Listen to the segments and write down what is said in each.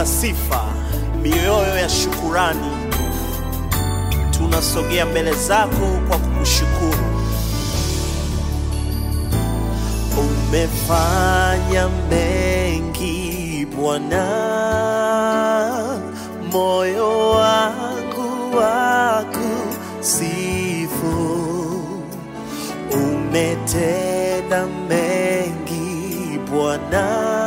la sifa, mioyo ya shukurani, tunasogea mbele zako kwa kukushukuru. Umefanya mengi Bwana, moyo wangu wakusifu. Umetenda mengi Bwana,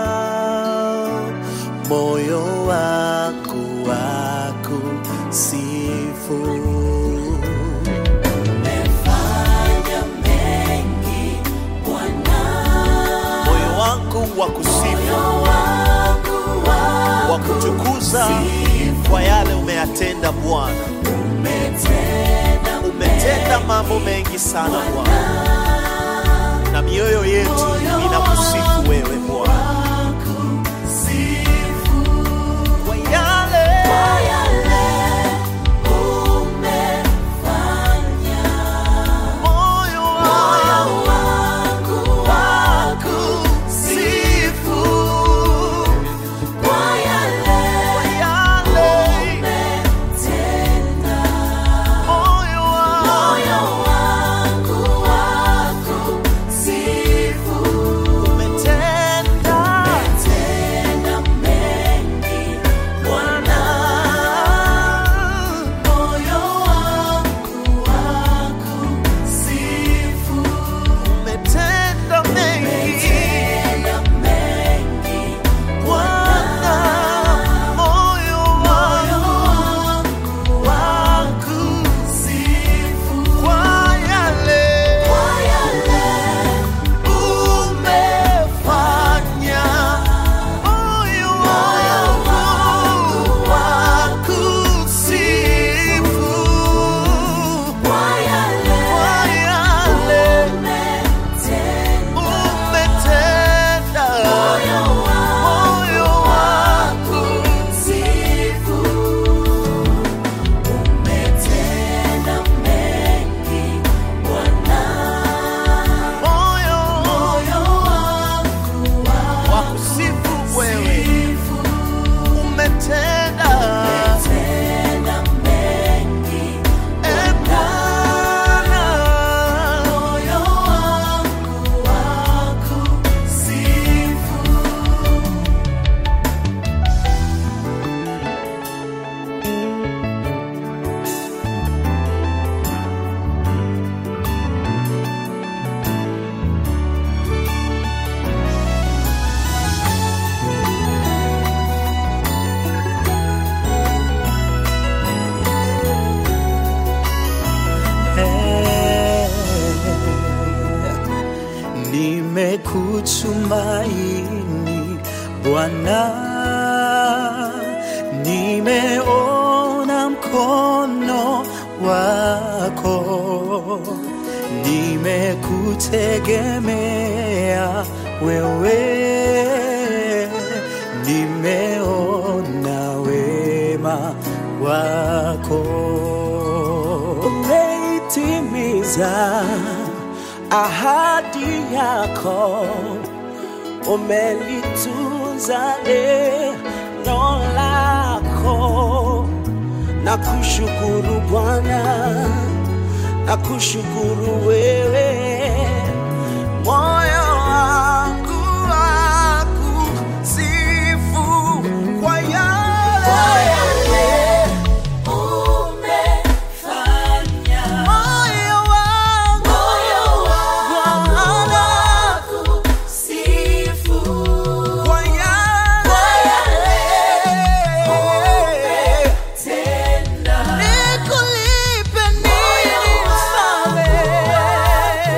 moyo wangu wakusifu. Umefanya mengi Bwana, Moyo wangu wakusifu, moyo wangu wakutukuza kwa yale umeyatenda Bwana. umetenda Umetenda mambo mengi sana Bwana, na mioyo yetu inakusifu wewe Bwana sifu kwa yale kwa yale umefanya. moyo Moyo wangu wangu wakusifu kwa yale kwa yale umetenda. moyo wangu Moyo wangu wakusifu. umetenda Umetenda mengi Bwana, moyo wangu wakusifu. umetenda mengi Umetenda mengi Bwana, moyo moyo wangu wangu wakusifu. kwa yale Kwa yale umefanya moyo wangu wakusifu kwa yale kwa yale umetenda. umetenda Moyo moyo wangu Sifu, umetenda mengi Bwana, moyo moyo wangu wakusifu wewe wakusifu. umetenda Umetenda mengi e Bwana moyo wangu wakusifu. Nimekutumaini Bwana, nimeona mkono wako, nimekutegemea wewe, nimeona wema wako umeitimiza ahadi yako, umelitunza neno lako. Na kushukuru Bwana, na kushukuru wewe, moyo wangu wakusifu kwa yale Umefanya moyo wangu moyo wangu Bwana wakusifu. kwa yale Tenda nikulipe nini mfalme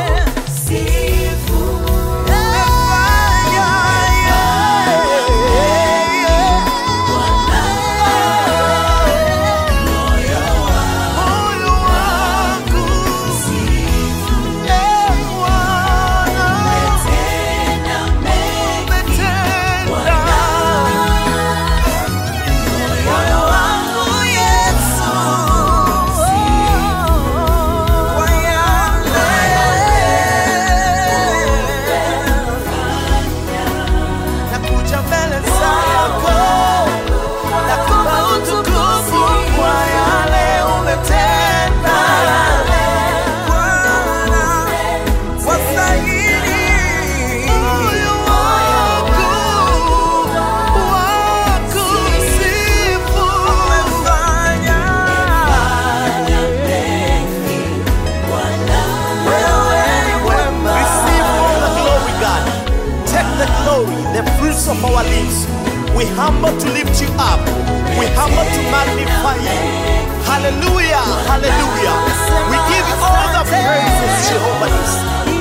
fruits of our lips. We humble to lift you up. We humble to magnify you. Hallelujah, hallelujah. We give you all the praises, Jehovah. Nissi.